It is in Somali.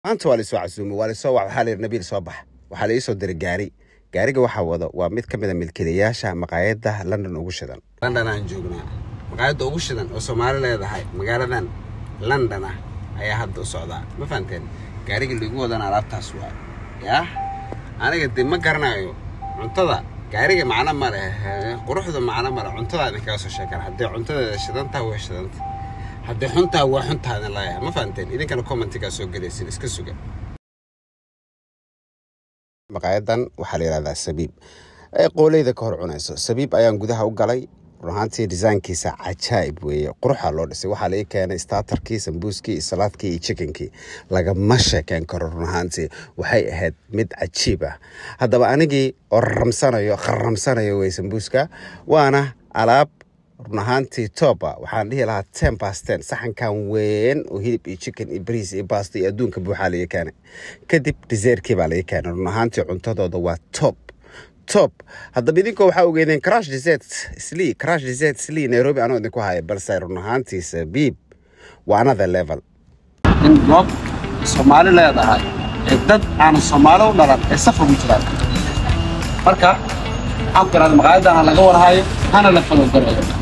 maanta waa laisoo casuumay waa laisoo wac waxaa layidhi nabiil soo bax waxaa la iisoo diray gaari gaariga waxaa wado waa mid ka mid a milkiilayaasha maqaayadda london ugu shidan london aan joognaa maqaayadda ugu shidan oo soomaali leedahay magaaladan london ah ayaa hadda u socdaa ma fahanteen gaariga liigu wadana alaabtaas waa yaa aniga de ma garanayo cuntada gaariga macno ma leh quruxda macno ma leh cuntada idinkaga soo sheekan haddii cuntadeeda shidantaa waa shidanta haddii xuntaa waa xuntaa idin leeyahay ma fahanteen idinkana commentigaa soo gelaysin iska suga maqaayadan waxaa la yidhahdaa sabiib ee qooleyda ka hor cunayso sabiib ayaan gudaha u galay run ahaantii disaynkiisa cajaa'ib weeye quruxaa loo dhisay waxaa laii keenay startarkii sambuuskii iyo salaadkii iyo chickenkii lagama sheekeyn karo run ahaantii waxay ahayd mid cajiib ah haddaba anigii oo raramsanayo kharamsanayo wey sambuuska waana alaab run ahaantii toba waxaan dhihi lahaa ten past ten saxankan weyn oo hilib iyo chicken iyo bariis iyo basta iyo adduunka buuxaa laga keenay kadib desertkii baa laga keenay run ahaantii cuntadooda waa top top haddaba idinkoo waxaa ogeedeen crash desert slee crash desert slee nairobi anoo idinku haya balse run ahaantii sabiib waa another level in goob soomaali leedahay ee dad aan soomaali u dhalan ee safar ugu jiraan marka waxaan ku idhahda maqaayaddan ha laga warhayo hana la falogarayo